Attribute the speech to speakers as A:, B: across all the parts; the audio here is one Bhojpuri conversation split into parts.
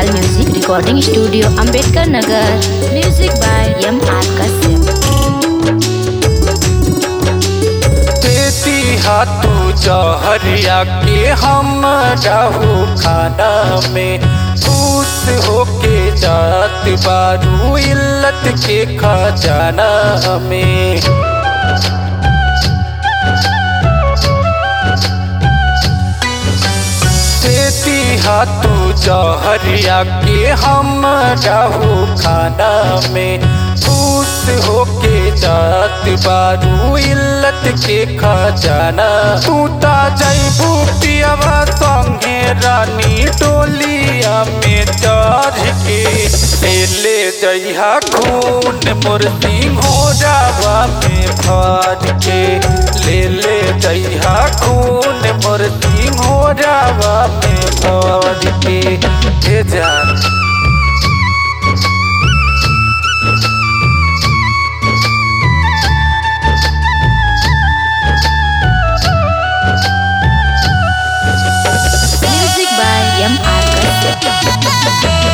A: Music Recording Studio Ambedkar Nagar. Music by M. R. Kasim.
B: देती हाथू जहरिया के हम रहू खाना में खुश होके जात बारू इल्लत के खजाना में देती हाथू जहरिया के हम रहू खाना में खुश होके जात बारू इल्लत के खजाना तू ता जैबू पियवा संगे रानी टोलिया में चढ़ के ले ले जइहा खून मोर सिंहोरावा में भर के ले ले जइहा खून मोर सिंहोरावा में भर के हे जान
A: Music by M. R. Kasim.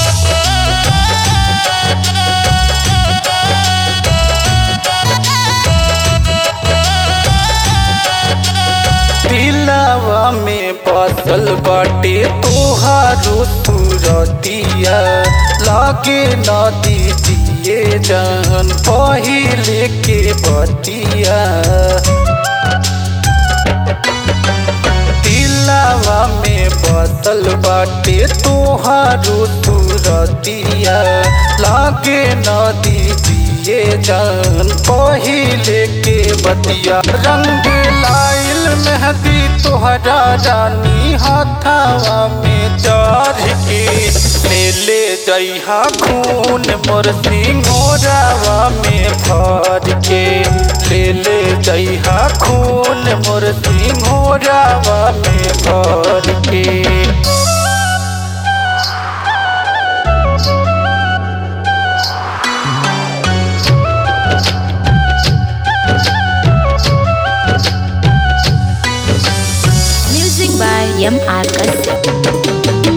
B: दिलावा में बसल बाटे तोहारो सूरतिया लागे न दीजिए जान पहिले के बतिया दिलावा में बसल बाटे तोहारो सूरतिया लागे न दीजिए जान पहिले के बतिया रंग लाइल मेहंदी तोहरा रानी हाथावा में चढ़ के ले ले जइहा खून मोर सिंहोरावा में भर के ले ले जइहा खून मोर सिंहोरावा में भर के
A: Music by M. R. Kasim.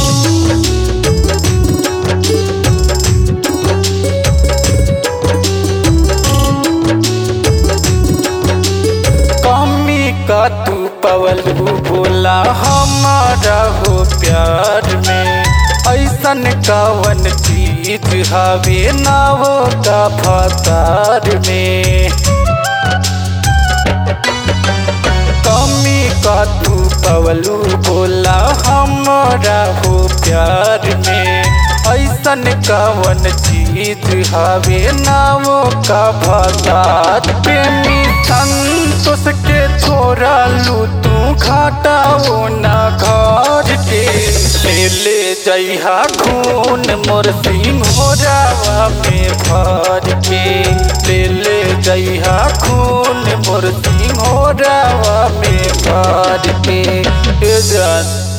B: कमी का तू पवलू बोला हमारा हो प्यार में ऐसन कवन चीज हवे ना हो का फसार में कमी का तू पवलू बोला हमारा हो प्यार में ऐसन कवन चीज हवे नावो का भसात प्रेमी संतोष के छोड़ा लू तू घाटाओ ना घर के ले ले जइहा खून मोर सिंहोरावा में भर के ले ले जइहा खून मोर सिंहोरावा में भर के ए जान